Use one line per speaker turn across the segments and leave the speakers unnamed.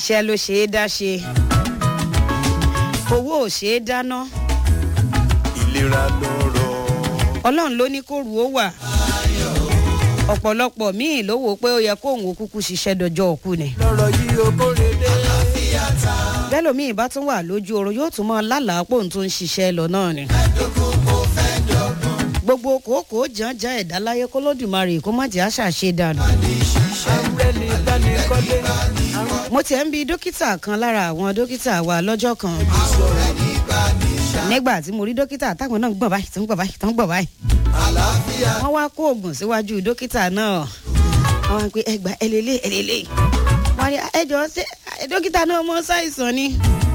iṣẹ́ ló ṣe é dá ṣe owó ò ṣe é dáná
ìlera lọ́rọ̀
ọlọ́run ló ní kó rú ó wà ọ̀pọ̀lọpọ̀ míì ló wò ó pé ó yẹ kóun ó kúkú ṣiṣẹ́ dọjọ́ òkú ni
lọ́rọ̀ yìí ó kórè dé.
bẹ́lòmíì bá tún wà lójú oorun yóò tún mọ lálàá pòun tó ń ṣiṣẹ́ lọ náà ni. gbogbo kòókòó jàǹjà ẹ̀dá láyé kó lódùmarè kó má jẹ́ àṣàṣe dànù.
àrẹ́ni dánikọ́lé
mo tiẹ̀ ń bi dókítà kan lára àwọn dókítà wa lọ́jọ́ kan nígbà tí mo rí dókítà táwọn náà ń gbọ̀n báyìí tó ń gbọ̀n báyìí tó ń gbọ̀n báyìí wọ́n wá kó oògùn síwájú dókítà náà wọ́n wá pé ẹgbà ẹlẹ́lẹ́ ẹlẹ́lẹ́ wọ́n ní ẹjọ́ ṣé dókítà náà mọ ṣàìsàn ni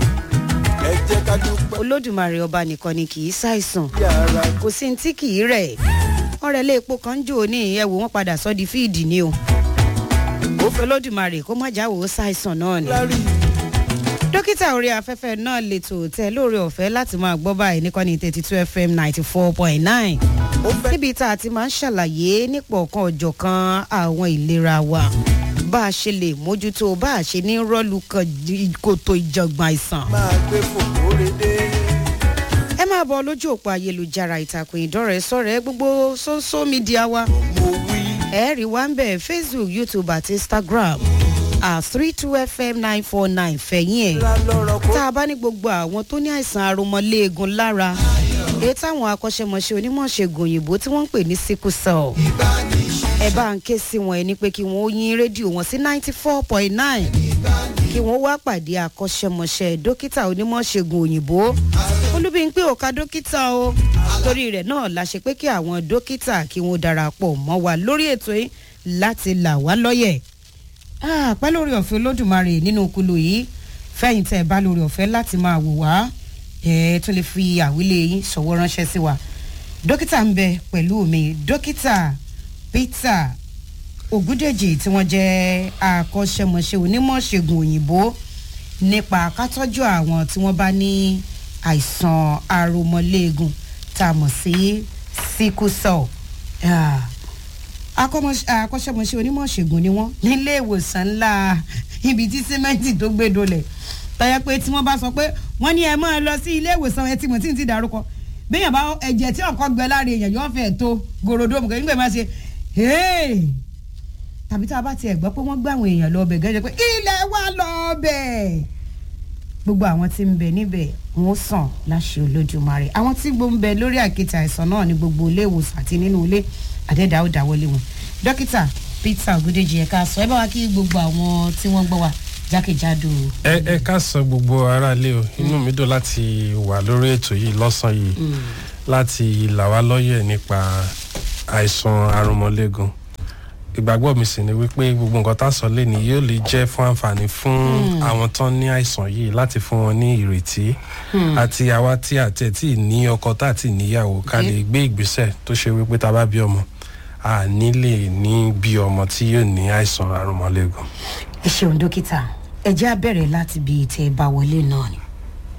ẹ jẹ́ ká dúpẹ́
olódùmarè ọba nìkan ni kì í ṣàìsàn
bí ara
kò sí ní tí kì í rẹ̀ ọ̀rẹ́ ilé epo kan ń jò ní ẹ̀wò wọn padà sọ́ di fíìdì ni o ó fẹ́ olódùmarè kó má jáwọ́ ṣàìsàn náà ni
lárí
dókítà orí afẹ́fẹ́ náà lètò tẹ lóore ọ̀fẹ́ láti máa gbọ́ báyìí níkànnì thirty two fm ninety four point nine
ó fẹ́
níbi tá a ti máa ń ṣàlàyé nípa ọ̀kan ọ̀jọ̀kan àwọn ìlera wa bá a ṣe lè mójútó bá a ṣe ní rọ́ọ̀lù kan j- kòtò ìjọ̀gbọ̀n àìsàn.
máa gbé fòkórè dé.
ẹ máa bọ lójú òpó ayélujára ìtàkùn ìdọ́rẹ̀ẹ́ sọ̀rẹ́ gbogbo social media wa
mo wí
ẹ rí wa ń bẹ̀ facebook youtube àti instagram at three two fm nine four nine fẹ̀yìn ẹ̀
ìlera lọ́rọ̀ kó
tá a bá ní gbogbo àwọn tó ní àìsàn aromọléegun lára èyí táwọn akọ́ṣẹ́mọṣẹ́ onímọ̀ṣègùn òyìnbó tí wọ́n ń pè ní sickle cell ẹ bá ń ké sí wọn ẹ ní pé kí wọ́n ó yín rédíò wọn sí ninety four point nine kí wọ́n wá pàdé akọ́ṣẹ́mọṣẹ́ dókítà onímọ̀ṣègùn òyìnbó olúbíńpé òka dókítà o torí rẹ̀ náà la ṣe pé kí àwọn dókítà kí wọ́n darapọ̀ mọ́ wa lórí ètò yìí láti là wá lọ́yẹ̀ Ah, pẹ́ lórí ọ̀fẹ́ olódùmarè nínú kulu yìí fẹ́yìn tẹ́ ẹ bá lórí ọ̀fẹ́ láti máa wò wá ẹ tún lè fi àwílé yín ṣọwọ́ ránṣẹ́ sí wa dókítà ń bẹ pẹ̀lú mi dókítà peter ògúdèjì tí wọ́n jẹ́ akọ́ṣẹ́mọṣẹ́ onímọ̀ṣègùn òyìnbó nípa kátọ́jú àwọn tí wọ́n bá ní àìsàn aromọléegun tá a mọ̀ sí sickle cell. Ah, akọ́mọṣ- akọ́ṣẹ́mọṣẹ́ onímọ̀ṣègùn ni wọ́n nílé ìwòsàn ńlá ibi tí símẹ́ǹtì tó gbé dolẹ̀ tọ́yẹ pé tí wọ́n bá sọ pé wọ́n ní ẹ máa lọ sí ilé ìwòsàn ẹ tí mo tí ń ti dárúkọ béèyàn bá ẹ̀jẹ̀ tí ọ̀kọ́ gbẹ láre èèyàn yóò fẹ́ tó gorodomu kẹ́ nígbà máa ṣe hey tàbí tá a bá tiẹ̀ gbọ́ pé wọ́n gbé àwọn èèyàn lọ ọbẹ̀ gẹ́gẹ́ pé ilẹ̀ wa lọ ọbẹ̀ gbogbo àwọn tí ń bẹ níbẹ̀ wọn ó sàn láṣẹ olójúmọ́rè àwọn tí gbó ń bẹ lórí àkìtì àìsàn náà ní gbogbo ilé ìwòsàn àti nínú ilé àdẹ́dà ó dáwọ́lé wọn dókítà peter ogudeji ẹ̀ka sọ ẹ bá wa kí gbogbo àwọn tí wọ́n gbọ́ wa jákèjádò
ẹ ẹ ká sọ gbogbo aráalé o inú mi dùn láti wà lórí ètò yìí lọ́sàn yìí láti là wá lọ́yẹ̀ nípa àìsàn arúmọléegun ìgbàgbọ́ mi sì ni wípé gbogbo nǹkan tá a sọ lẹ́ni yóò lè jẹ́ fún àǹfààní fún àwọn tán ní àìsàn yìí láti fún wọn ní ìrètí àti àwa tí àti ẹ̀ tí ì ní ọkọ tá àti níyàwó ká lè gbé ìgbésẹ̀ tó ṣe wípé tá a bá bí ọmọ a ní lè ní bí ọmọ tí yóò ní àìsàn arúmọléegun.
ẹ ṣeun dókítà ẹ jẹ́ àbẹ̀rẹ̀ láti bí tẹ́ ẹ bá wọlé náà ni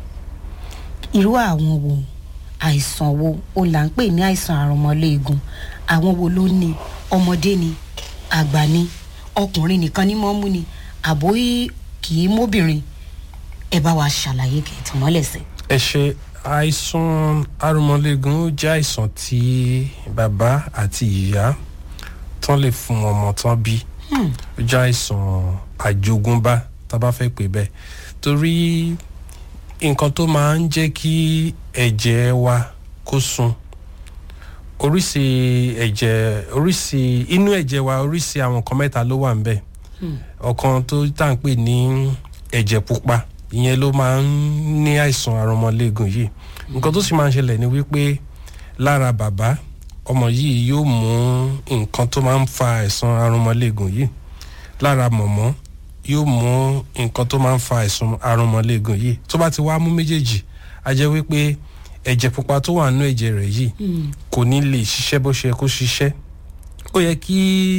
irú àwọn wo àìsàn wo o là ń pè ní àìsàn àrùnmọ́léegun àwọn wo ló ní ọmọdé ni àgbà ni ọkùnrin nìkan ní mọ́ mú ni àbó kì í móbìnrin ẹ bá wa ṣàlàyé kẹtì mọ́lẹ̀sẹ̀.
ẹ ṣe àìsàn arúmọléegun ó jẹ́ àìsàn tí bàbá àti ìyá tán lè fún ọmọ tán bí ó jẹ́ àìsàn àjogúnbá tá a bá fẹ́ pè bẹ́ẹ̀ torí nǹkan tó máa ń jẹ́ kí ẹ̀jẹ̀ wa kó sun oríṣi ẹ̀jẹ̀ oríṣi inú ẹ̀jẹ̀ wa oríṣi àwọn nǹkan mẹ́ta ló wà ń bẹ̀ ọ̀kan tó tá à ń pè ní ẹ̀jẹ̀ pupa ìyẹn ló máa ń ní àìsàn arọmọléegun yìí nǹkan tó sì máa ń ṣẹlẹ̀ ni wípé lára bàbá ọmọ yìí yóò mú nǹkan tó máa ń fa àìsàn arọmọléegun yìí lára mọ̀mọ́ yóò mú nǹkan tó máa ń fa àìsàn arọmọléegun yìí tó bá ti wá mú méjèèjì a jẹ́ wípé ẹ̀jẹ̀ pupa tó wà nínú ẹ̀jẹ̀ rẹ̀ yìí kò ní lè ṣiṣẹ́ bó ṣe yẹ kó ṣiṣẹ́ ó yẹ kí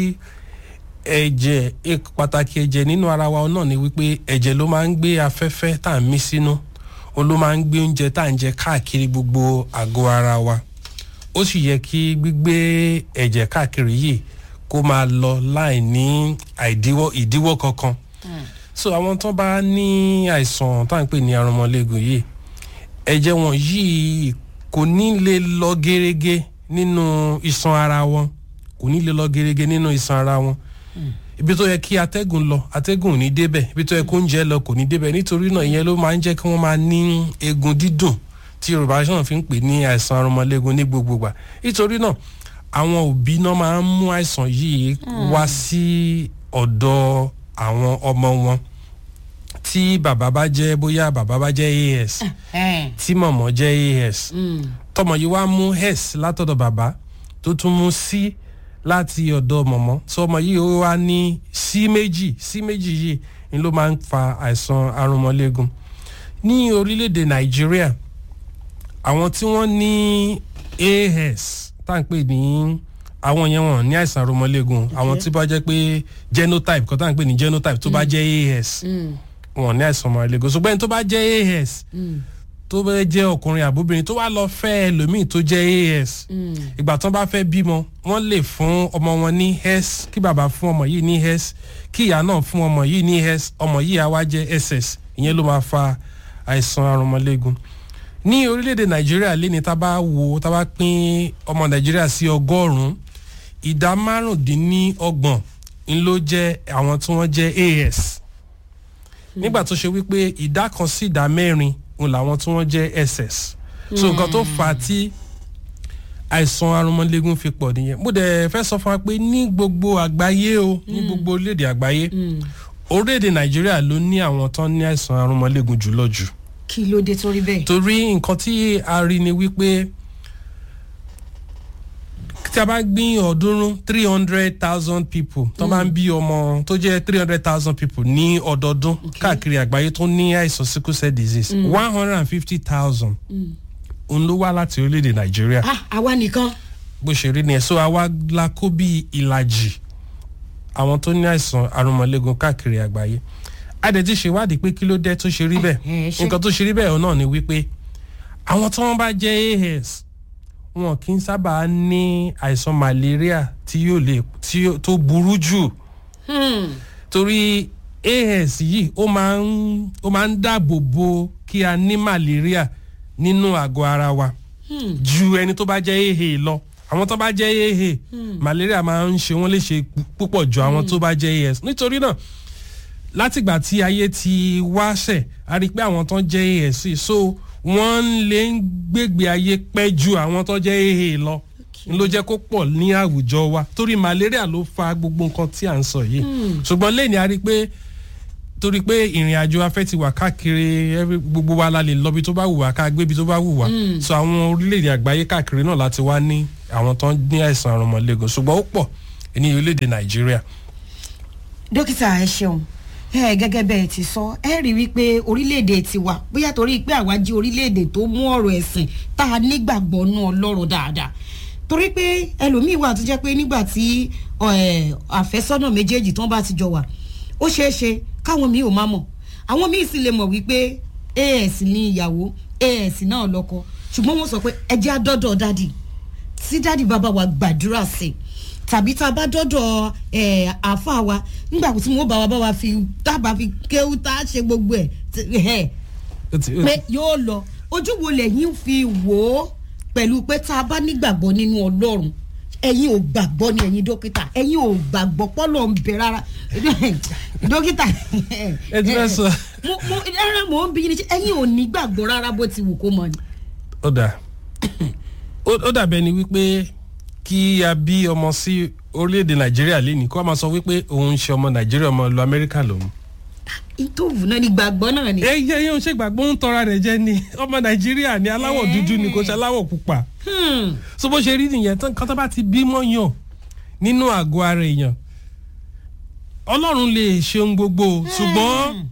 ẹ̀jẹ̀ e- pàtàkì ẹ̀jẹ̀ nínú ara wa náà ni wípé ẹ̀jẹ̀ ló máa ń gbé afẹ́fẹ́ tá à ń mí sínú ó ló máa ń gbé oúnjẹ tá à ń jẹ káàkiri gbogbo àgọ́ ara wa ó sì yẹ kí gbígbé ẹ̀jẹ̀ káàkiri yìí kó máa lọ láì ní àìdíwọ́ ìdíwọ́ kankan so àwọn tó bá ní àìsàn tá à ń pè ní arúmọléegun yìí ẹ̀jẹ̀ wọn yìí kò ní lè lọ gerege nínú iṣan ara wọn kò ní lè lọ gerege nínú iṣan ara wọn ibi tó yẹ kí atẹ́gùn lọ atẹ́gùn ò ní débẹ̀ ibi tó yẹ kó oúnjẹ lọ kò ní débẹ̀ nítorí náà ìyẹn ló máa ń jẹ́ kí wọ́n máa ní eegun dídùn tí yorùbá náà fi ń pè ní àìsàn arúmọléegun ní gbogbo gbà nítorí náà àwọn òbí náà máa ń mú àìsàn yìí wá sí ọ̀dọ̀ àwọn ọmọ wọn tí bàbá bá jẹ́ bóyá bàbá bá jẹ́ as tí mọ̀mọ́ jẹ́ as tọmọ yìí wá mú s látọ̀dọ̀ bàbá tó tún mú c láti ọ̀dọ̀ mọ̀mọ́ tí ọmọ yìí ó wá ní c méjì c méjì yìí ni ló máa ń fa àìsàn arúmọléegun ní orílẹ̀-èdè nàìjíríà àwọn tí wọ́n ní as tá à ń pè ní àwọn yẹn wọn ní àìsàn arúmọléegun àwọn tí bá jẹ́ pé genotype kan tá à ń pè ní genotype tó bá jẹ́ as wọn ní àìsàn arúmọléegun ṣùgbọ́n ẹni tó bá jẹ́ as tó bá jẹ́ ọkùnrin àbóbìnrin tó wá lọ fẹ́ ẹlòmíì tó jẹ́ as ìgbà tó bá fẹ́ bímọ wọ́n lè fún ọmọ wọn ní s kí bàbá fún ọmọ yìí ní s kí ìyá náà fún ọmọ yìí ní s ọmọ yìí á wá jẹ́ ss ìyẹn ló máa fa àìsàn arúmọléegun ní orílẹ̀-èdè nàìjíríà lẹ́ni tá a bá wo tá a bá pín ọmọ nàìjíríà sí ọgọ́rùn-ún ìdá márùndínlọ́gbọ̀n ń ló jẹ́ àwọn tí wọ́n jẹ́ as nígbà tó ṣe wípé ìdá kan sí ìdá mẹ́rin òun làwọn tí wọ́n jẹ́ ss so nǹkan tó fà á tí àìsàn arúmọléegun fi pọ̀ nìyẹn mo dẹ̀ fẹ́ sọ fún wa pé ní gbogbo àgbáyé o ní gbogbo orílẹ̀-èdè àgbáyé orílẹ̀-èdè nàìjíríà ló ní àwọn tán ní àìsàn arúmọléegun jùlọ jù
kí ló dé torí bẹ́ẹ̀.
torí nǹkan tí a rí ni wípé tí a bá gbin ọ̀ọ́dúnrún three hundred thousand people tó máa ń bí ọmọ tó jẹ́ three hundred thousand people ní ọdọọdún káàkiri àgbáyé tó ní àìsàn sickle cell disease one hundred and fifty thousand òun ló wá láti orílẹ̀-èdè nàìjíríà
ah àwa nìkan.
bó ṣe rí nìyẹn so àwa la kó bí ìlàjì àwọn tó ní àìsàn arúmọléegun káàkiri àgbáyé a dẹ̀ ti ṣèwádìí pé kí ló dé tó ṣe rí
ẹ
bẹ́ẹ̀
ṣé.
nǹkan tó ṣe rí bẹ́ẹ̀ náà ni wípé àwọn tí wọ́n bá jẹ́ as wọn kì í sábà ní àìsàn malaria tí yóò lè tí yóò- tó burú jù torí as yìí ó máa ń ó máa ń dáàbò bo kí a ní malaria nínú àgọ́ ara wa ju ẹni tó bá jẹ́ aa lọ àwọn tó bá jẹ́ aa malaria máa ń ṣe wọ́n léṣe púpọ̀ ju àwọn tó bá jẹ́ as nítorí náà látìgbà tí ayé ti wáṣẹ̀ a rí i pé àwọn tó jẹ́ asc so wọ́n lè ń gbègbè ayé pẹ́ ju àwọn tó jẹ́ aa lọ n ló jẹ́ kó pọ̀ ní àwùjọ wa torí malaria ló fa gbogbo nǹkan tí à ń sọ yìí ṣùgbọ́n lẹ́yìn a rí i pé torí pé ìrìn àjò afẹ́ ti wà káàkiri every- gbogbo wa la lè lọ́bi tó bá wù wá ká gbébi tó bá wù wá so àwọn orílẹ̀-èdè àgbáyé káàkiri náà láti wá ní àwọn tó ní àìsàn àrùnmọ̀lẹ́gùn ṣùgbọ́n ó pọ̀ ní orílẹ̀-èdè nàìjíríà
dókítà ẹ ṣeun ẹ gẹ́gẹ́ bẹ́ẹ̀ ti sọ ẹ rí wípé orílẹ̀-èdè tiwa bóyá torí pé àwa jí orílẹ̀-èdè tó mú ọ̀rọ̀ ẹ̀sìn tá a nígbàgbọ́ nú ọlọ́run dáadáa torí pé ẹlòmíì wà tó jẹ́ pé nígbà tí ẹ, àfẹ́sọ́nà méjèèjì tán bá ti jọ wà ó ṣeé ṣe káwọn míì ò má mọ̀ àwọn míì sì lè mọ̀ wípé as ní ìyàwó as náà lọ́kọ ṣùgbọ́n wọ́n sọ pé ẹ jẹ́ àdọ́dọ̀ dádì tí dádì bàbá wa gbàdúrà sí i tàbí tá a bá dọ́dọ̀ ẹ̀ àáfà wa nígbà tí wọ́n bá wa bá wa fi tábà fi kéwú tá a ṣe gbogbo ẹ̀ tí- ẹ̀
Ó ti- ó ti-
pé yóò lọ ojú wo lẹ́yìn fi wò ó pẹ̀lú pé tá a bá nígbàgbọ́ nínú ọlọ́run ẹ̀yin ò gbàgbọ́ ni ẹ̀yin dókítà ẹ̀yin ò gbàgbọ́ pọ́lọ̀ ń bẹ rárá dókítà
ẹ ti fẹ́ sọ.
mo mo rárá mo ń bí yín ní ṣe ẹ̀yin ò ní gbàgbọ́ rárá bó ti wù kó mọ ni.
ó dà ó ó dàbẹ̀ ni wípé kí a bí ọmọ sí orílẹ̀-èdè nàìjíríà lẹ́nìí kó a máa sọ wípé òun ń ṣe ọmọ nàìjíríà ọmọ ìlú amẹ́ríkà lòun.
ìtòwù náà ni gbàgbọ́ náà ni.
ẹ yẹ yóò ṣe gbàgbọ́ ń tọra rẹ̀ jẹ́ ni ọmọ nàìjíríà ni aláwọ̀ dúdú ni kò ṣe aláwọ̀ pupa.
Hmm.
so bó ṣe rí nìyẹn tán kan tó bá ti bímọ yàn nínú àgọ́ ara èèyàn ọlọ́run lè ṣe ohun gbogbo o, ṣùgbọ́n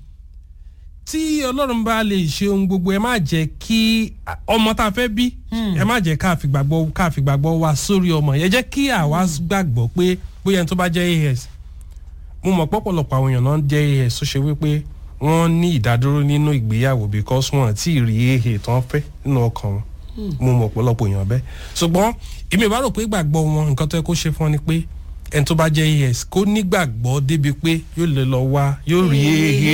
tí ọlọ́run bá lè ṣe ohun gbogbo ẹ má jẹ́ kí ọmọ tá a fẹ́ bí ẹ má jẹ́ ká fi gbàgbọ́ ká fi gbàgbọ́ wa sórí ọmọ yẹn jẹ́ kí àwa gbàgbọ́ pé bóyá ẹni tó bá jẹ́ as mo mọ̀ pọ̀pọ̀lọpọ̀ àwọn èèyàn náà jẹ́ as tó ṣe wípé wọ́n ní ìdádúró nínú ìgbéyàwó because wọn àti rí ehe tán fẹ́ nínú ọkàn wọn mo mọ̀ pọ̀lọpọ̀ èèyàn bẹ́ẹ̀ ṣùgbọ́n èmi ò bá rò pé ìgbàgbọ́ wọn nǹkan tó yẹ kó ṣe fún ọ ni pé ẹni tó bá jẹ́ as kó nígbàgbọ́ débi pé yóò lè lọ wá yóò rí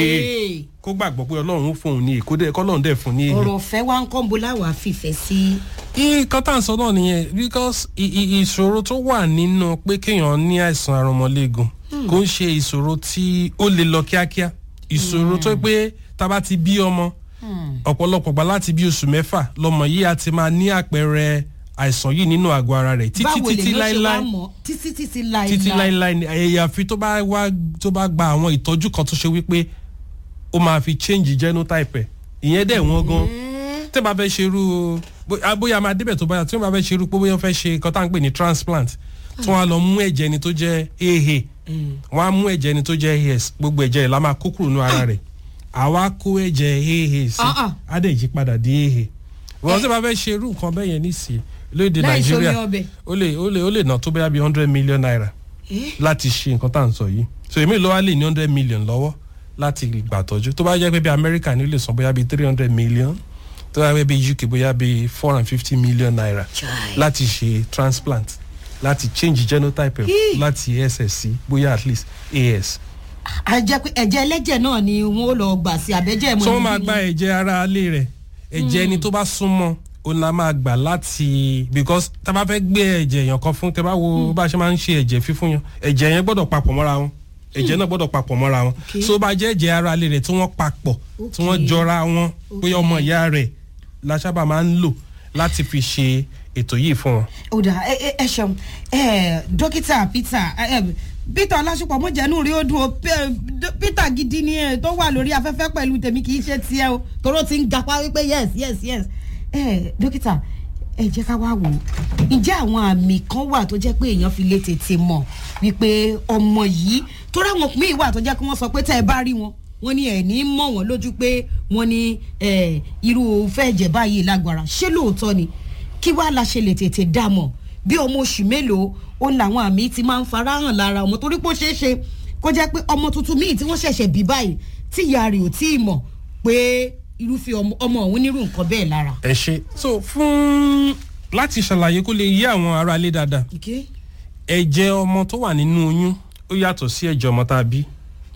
ehe kó gbàgbọ́ pé ọlọ́run ó fún òun ní èyí kó dẹ̀ kọ́lọ́run dẹ̀ fún ní èyí.
ọ̀rọ̀ ọ̀fẹ́ wa ń kọ́ńbó láwàá fìfẹ́ sí.
nǹkan tá à ń sọ náà nìyẹn because i- i- ìṣòro tó wà nínú pé kéèyàn ní àìsàn arọmọléegun kò ń ṣe ìṣòro tí ó lè lọ kíákíá ìṣòro tó pé tá a bá ti bí ọmọ ọ̀pọ̀lọpọ̀ gbà láti bí oṣù mẹ́fà lọmọ yìí á ti máa ní àpẹẹrẹ àìsàn yìí nínú àgọ́ ara rẹ̀ títí
báwo lè
títí
ló ṣe wá
láíláí
mọ̀ títí títí láíláí.
títí láíláí ni àyàfi tó bá wá tó bá gba àwọn ìtọ́jú kan tó ṣe wípé ó máa fi change genotype ẹ̀ ìyẹn dẹ̀ wọ́n gan tẹ́ bá fẹ́ ṣerú bó- ah, bóyá máa débẹ̀ tó báyà tí wọ́n bá fẹ́ ṣerú pé bóyá wọ́n fẹ́ ṣe nǹkan tá à ń pè ní transplant tí wọ́n á lọ mú ẹ̀jẹ̀ ẹni tó jẹ́ aa wọ́n á mú ẹ̀jẹ̀ ẹni tó jẹ́ as gbogbo ẹ̀jẹ̀ ẹ̀ la máa kó kúrò nínú ara rẹ̀ àwa kó ẹ̀jẹ̀ aa sí
Ah, ah.
á dẹ̀ yí padà di aa wọ́n tí wọ́n bá fẹ́ ṣerú nǹkan bẹ́ẹ̀ yẹn nísìnyí lóde
Láì ṣomi
nàìjíríà
ọbẹ̀.
ó lè ó lè ó lè ná tó bóyá bíi hundred million naira láti ṣe nǹkan tá à ń sọ yìí so èmi ló wá lè ní hundred million lọ́wọ́ láti gbà tọ́jú tó bá jẹ́ pé bí amẹ́ríkà ni ó lè san bóyá bíi three hundred million tó bá jẹ́ bí uk bóyá bíi four hundred and fifty million naira
Chai.
láti ṣe transplant láti change genotype ẹ̀
Hii.
láti ss sí bóyá at least as.
a jẹ́ pé ẹ̀jẹ̀ ẹlẹ́jẹ̀ náà ni wọ́n ó lọ gbà sí abẹ́jẹ́ ìmọ̀
so wọ́n máa gba ẹ̀jẹ̀ ara alẹ́ rẹ̀ ẹ̀jẹ̀ ẹni tó bá súnmọ́ òun la máa gbà láti because tá a bá fẹ́ gbé ẹ̀jẹ̀ èèyàn kan fún tẹ́ bá wo bá a ṣe máa ń ṣe ẹ̀jẹ̀ fífún yàn ẹ̀jẹ̀ yẹn gbọ́dọ̀ papọ̀ mọ́ra wọn ẹ̀jẹ̀ náà gbọ́dọ̀ papọ̀ mọ́ra wọn
Okay.
so bá jẹ́ ẹ̀jẹ̀ ara alẹ́ rẹ̀ tí wọ́n papọ̀ tí wọ́n
Okay.
jọra wọn bóyá ọmọ ìyá rẹ̀ la sábà máa ń lò láti fi ṣe ètò yìí fún wọn.
ó dà ẹ ẹ ẹ ṣeun ẹ dókítà peter ẹ ẹ peter ọlásùpọ̀ mọ̀jẹ̀nù rí ó dùn ó Pe- Dó- peter gidi ni ẹ tó wà lórí afẹ́fẹ́ pẹ̀lú tèmi kì í ṣe tiẹ̀ o toró ti ń gapá wípé yes yes yes ẹ dókítà ẹ jẹ́ ká wá wò ó ǹjẹ́ àwọn àmì kan wà tó jẹ́ pé èèyàn fi lè tètè mọ̀ wípé ọmọ yìí tó ráwọn míì wà tó jẹ́ kí wọ́n sọ pé tẹ́ ẹ bá rí wọn wọ́n ní ẹ̀ ní mọ̀ wọ́n lójú pé wọ́n ní ẹ̀, irú fẹ́ẹ̀jẹ̀ báyìí lágbára ṣé lóòótọ́ ni kí wàá la ṣe lè tètè dá mọ̀ bí ọmọ oṣù mélòó ó làwọn àmì ti máa ń farahàn lára ọmọ torí pé ó ṣeé ṣe kó jẹ́ pé ọmọ tuntun míì tí wọ́n ṣẹ̀ṣẹ̀ bí báyìí tí ìyá rẹ̀ ò tí ì mọ̀ pé irúfẹ́ ọmọ ọmọ òun nírú nǹkan bẹ́ẹ̀ lára.
ẹ ṣe so fún láti ṣàlàyé kó lè yé àwọn ará ilé dáadáa ẹ̀jẹ̀ ọmọ tó wà nínú oyún ó yàtọ̀ sí ẹ̀jẹ̀ ọmọ tá a bí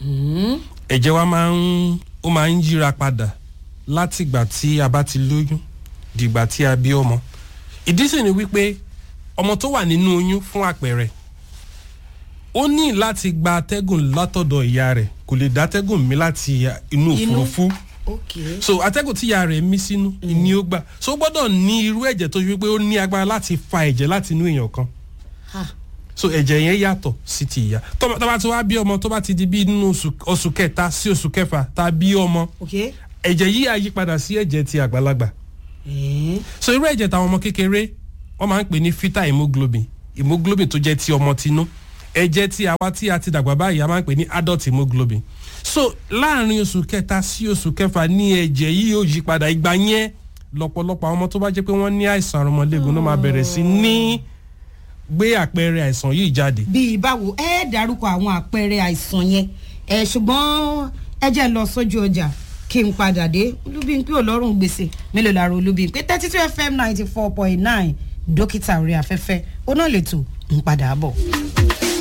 ẹ̀jẹ̀ wa máa ń ó máa ń yíra padà láti ìgbà tí a bá ti lóyún dìgbà tí a bí ọmọ ìdí sì ni wípé ọmọ tó wà nínú oyún fún àpẹẹrẹ ó ní láti gba atẹ́gùn látọ̀dọ̀ ìyá rẹ̀ kò lè dá atẹ́gùn mi láti inú
Inú.
òfurufú
ok
so atẹ́gùn tí ìyá rẹ̀ mí sínú ni ó gbà so ó gbọ́dọ̀ ní irú ẹ̀jẹ̀ tó ṣe wípé ó ní agbára láti fa ẹ̀jẹ̀ láti inú èèyàn kan
ha
so ẹ̀jẹ̀ yẹn yàtọ̀ sí ti ìyá tó bá tó bá ti wá bí ọmọ tó bá ti di bí nínú oṣù- oṣù kẹta sí oṣù kẹfà tá a bí ọmọ
ok
ẹ̀jẹ̀ yìí á yí padà sí ẹ̀jẹ̀ ti àgbàlagbà
ẹ̀ẹ́n
so irú ẹ̀jẹ̀ táwọn ọmọ kékeré wọ́n máa ń pè ní fetal hemoglobin hemoglobin tó jẹ́ ti ọmọ tinú ẹ̀jẹ̀ tí àwa tí a ti dàgbà báyìí a máa ń pè ní adult hemoglobin so láàrin oṣù kẹta sí oṣù kẹfà ní ẹ̀jẹ̀ yìí yóò yí padà ìgbà yẹn lọ́pọ̀lọpọ̀ àwọn ọmọ tó bá jẹ́ pé wọ́n ní àìsàn àrùnmọ́lẹ́gùn náà máa bẹ̀rẹ̀ sí ní gbé àpẹẹrẹ àìsàn yìí jáde
bíi báwo ẹ dárúkọ àwọn àpẹẹrẹ àìsàn yẹn ẹ ṣùgbọ́n ẹ jẹ́ lọ sójú ọjà kí n padà dé olúbíńpé ọlọ́run gbèsè mélòó lára olúbíńpé thirty two fm ninety four point nine dókítà orí afẹ́fẹ́ ó náà lè tò ń padà bọ̀.